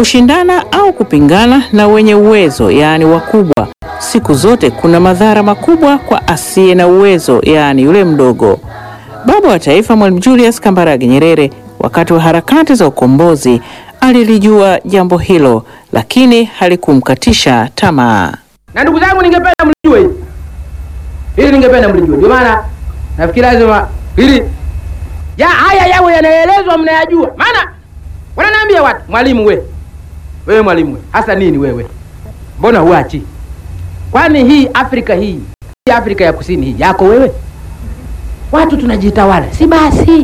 kushindana au kupingana na wenye uwezo, yaani wakubwa, siku zote kuna madhara makubwa kwa asiye na uwezo, yaani yule mdogo. Baba wa Taifa Mwalimu Julius Kambarage Nyerere, wakati wa harakati za ukombozi, alilijua jambo hilo, lakini halikumkatisha tamaa. Na ndugu zangu, ningependa mlijue hili hili, ningependa mlijue. Ndio maana nafikiri lazima hili ya haya yawe yanaelezwa, mnayajua. Maana wananiambia watu, mwalimu we, wewe mwalimu we, hasa nini wewe, mbona huachi? Kwani hii Afrika hii hii Afrika ya kusini hii yako wewe? Watu tunajitawala, si basi?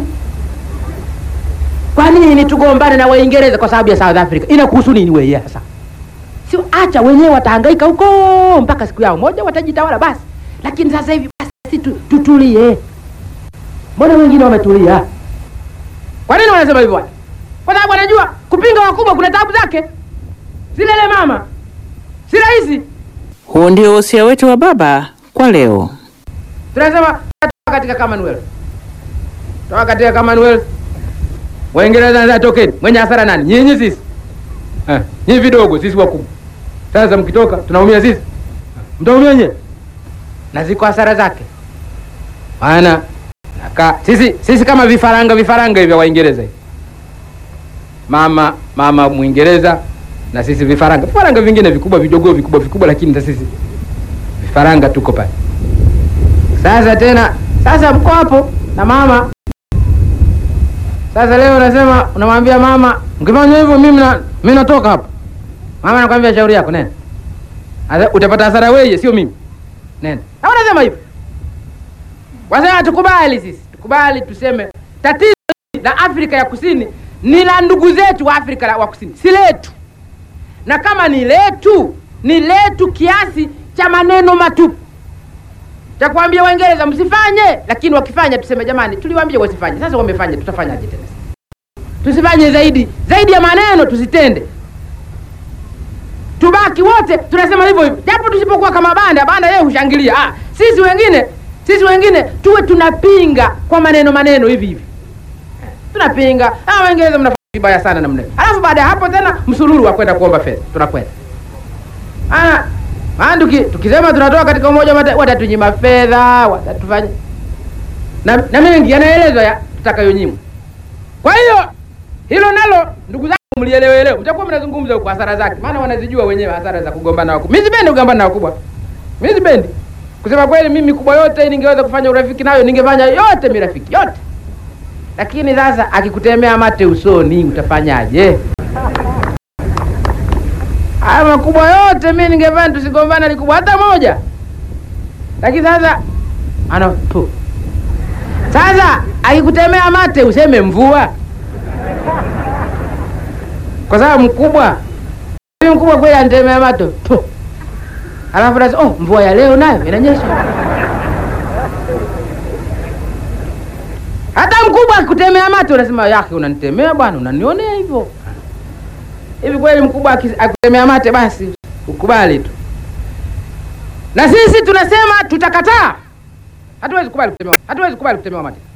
Kwa nini tugombane na Waingereza kwa sababu ya South Africa? Inakuhusu nini wewe sasa? Sio, acha wenyewe watahangaika huko mpaka siku yao moja watajitawala basi. Lakini sasa hivi basi tu, tutulie. Mbona wengine wametulia? Kwa nini wanasema hivyo watu? Kwa sababu wanajua kupinga wakubwa kuna tabu zake. Zilele mama, si rahisi. Huo ndio wosia wetu wa baba kwa leo. Tunasema toka katika Commonwealth, toka katika Commonwealth. Waingereza sasa tokeni, mwenye hasara nani? Nyinyi sisi eh, nyinyi vidogo, sisi wakubwa. Sasa mkitoka tunaumia sisi, mtaumia nyewe, na ziko hasara zake. Maana naka sisi sisi kama vifaranga vifaranga hivi vya Waingereza hivi, mama mama Mwingereza na sisi vifaranga vifaranga vingine vikubwa vidogo vikubwa vikubwa, lakini na sisi vifaranga tuko pale. Sasa tena sasa mko hapo na mama sasa leo unasema unamwambia mama, mkifanya hivyo mimi na mimi natoka hapa. Mama anakuambia shauri yako nenda. Sasa utapata hasara wewe, sio mimi. Nenda. Na unasema hivyo. Wasema tukubali sisi. Tukubali tuseme tatizo la Afrika ya Kusini ni la ndugu zetu wa Afrika la- wa Kusini, si letu. Na kama ni letu, ni letu kiasi cha maneno matupu cha kuambia Waingereza msifanye, lakini wakifanya tuseme jamani, tuliwaambia wasifanye. Sasa wamefanya, tutafanyaje tena? Tusifanye zaidi zaidi ya maneno, tusitende, tubaki wote tunasema hivyo hivyo, japo tusipokuwa kama banda banda, yeye hushangilia. Ah, sisi wengine sisi wengine tuwe tunapinga kwa maneno maneno hivi hivi, tunapinga. Ah, Waingereza mnafanya vibaya sana namna hiyo, alafu baada ya hapo tena msururu wa kwenda kuomba fedha, tunakwenda Ah, maana tuki, tukisema tunatoka katika umoja wa Mataifa watatunyima fedha, watatufanya na, na mengi yanaelezwa ya tutakayonyimwa. Kwa hiyo hilo nalo ndugu zangu mlielewe leo, mtakuwa mnazungumza huko hasara zake, maana wanazijua wenyewe hasara za kugombana na wakubwa. Mimi sipendi kugombana na wakubwa, mimi sipendi kusema kweli. Mimi kubwa yote ningeweza kufanya urafiki nayo, ningefanya yote mirafiki yote, lakini sasa akikutemea mate usoni utafanyaje? Haya makubwa yote mimi ningefanya tusigombana likubwa hata moja, lakini sasa ana pu. Sasa akikutemea mate useme mvua, kwa sababu mkubwa huyu mkubwa kweli anitemea mate pu. Alafu sasa oh, mvua ya leo nayo inanyesha. Hata mkubwa akikutemea mate unasema yake, unanitemea bwana, unanionea hivyo hivi kweli mkubwa aki- akutemea mate basi ukubali tu na sisi tunasema tutakataa hatuwezi kubali kutemewa hatuwezi kubali kutemewa mate